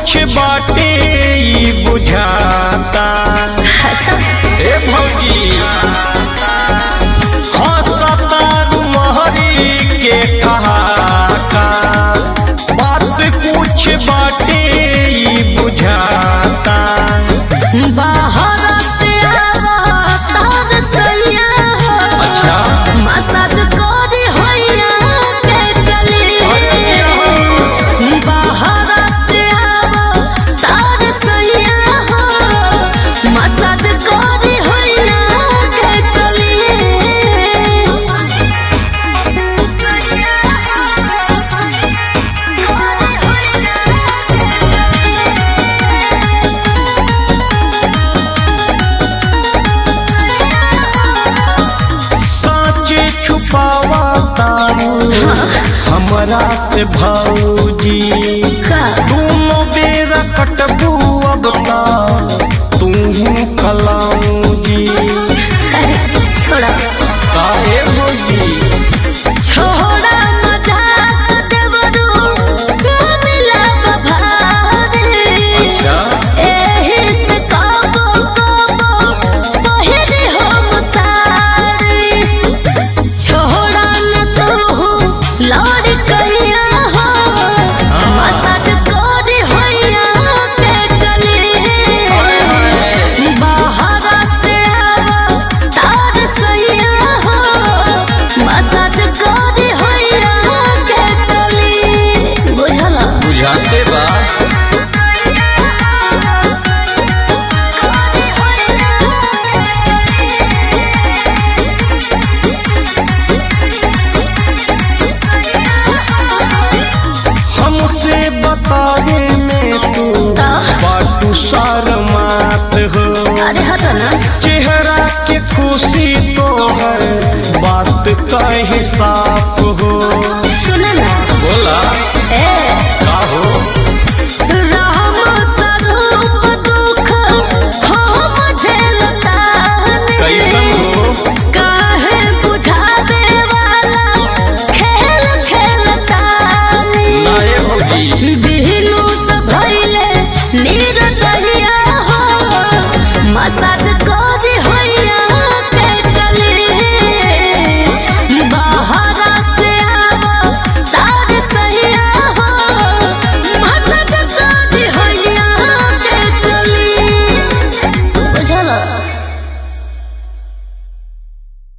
कुछ बाटे ई बुझाता ए भौजी हंसता महरी के कहाता बात कुछ बाटे ई बुझाता बाहर से आवा तार सैया अच्छा मसाज करी होइया के चली बाहर से आवा तार सैया मसाज करी होइया के साचे छुपावा तारू हमरा से भौजी दोनों बेरा कटबू अब ता तू कलाऊजी छोड़ा काहे भौजी छोड़ा मजाक देवरू मिला बभारे अच्छा एही से काबो काबो पहिरे हम सारी छोड़ा न तू लौट कहिया हो मसाज कोरी होइया के चली बाहर से आवा तार सैया हो मसाज कोरी होइया के चली बुझला बुझाते बा हमसे बतावे में तू बाटू शर्मात हो अरे हटो ना चेहरा के खुशी तो है बात कहे साफ हो सुन ना बोला ए का हो राम स्वरूप दुख हम झेलतानी कैसन हो काहे बुझावे वाला खेल खेलतानी नाये भौजी बिहनु तो भइले नीर दहिया हो मसाज